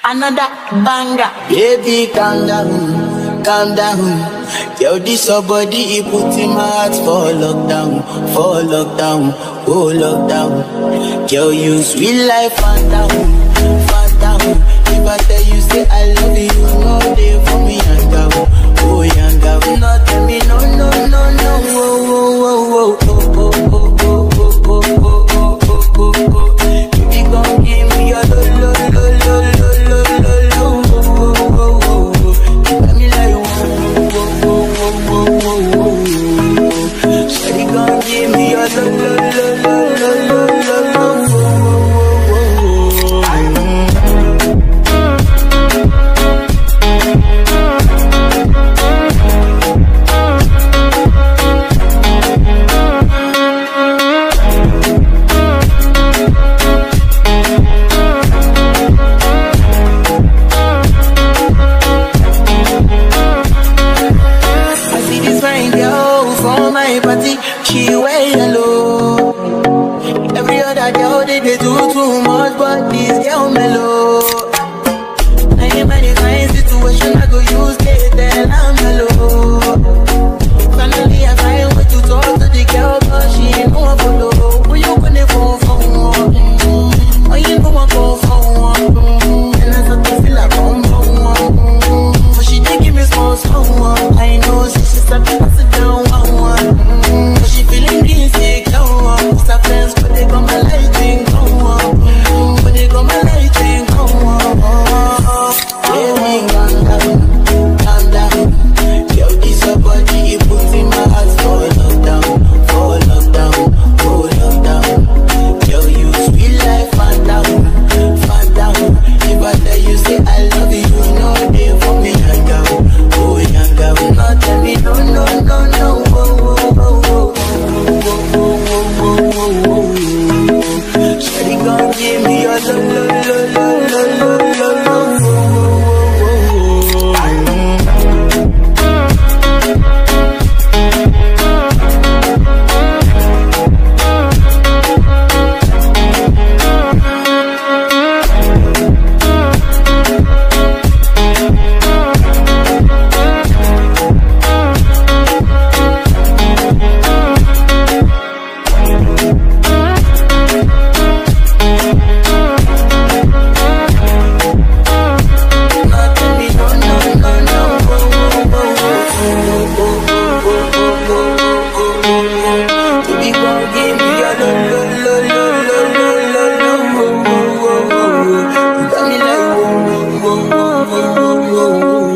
another banger. Baby, calm down, calm down. Yo, this your body, it put in my heart for lockdown, for lockdown, oh lockdown. Yo, you sweet life, phantom, phantom. If I tell you, say I love you, you know they for me, yanga, oh yanga. No, tell me, no, no, no, no, oh, oh, oh, oh, oh, oh, oh, oh, oh, oh, oh, oh, oh, oh, oh. Baby, gon' give me your lo, lo, lo, lo, lo, lo, lo, lo, oh, oh, oh, oh, oh. You got me like, whoa, whoa, whoa, whoa, whoa, whoa, whoa. Shawty gon' give me your lo, lo, lo, lo, lo, lo, lo, lo, oh, oh, oh, oh, oh. I see this fine girl from my party, she wear yellow. Every other girl they, they do too much, but this girl mellow. Now in my fine situation, I go use they tell I'm mellow. Finally I find way to talk to the girl, but she ain't no one follow. Who you gonna phone for? Mm-hmm. Oh, you know I go for one. Mm-hmm. And I start to feel like I'm mm-hmm. But she did give me small, small one. I know, so she start to pass it down one, one. Mm-hmm. But she feeling insecure. Cause her friends, but they got my lighting go on. Mm-hmm. But they got my lighting go on. Baby, calm down, calm down. Yo, this your body, it puts in my heart for lockdown, for lockdown, for lockdown. Yo, you sweet life, phantom, phantom. If I tell you, say I love you, you know they for me, young girl, oh young girl. No, tell me, no, no, no, no, oh, oh, oh, oh, oh, oh, oh, oh, oh, oh. Shawty gon' give me your lo, lo, lo, lo, lo, lo, lo, lo, oh, oh, oh, oh, oh.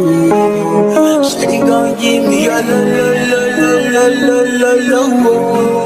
Give me a lo lo lo lo lo lo lo lo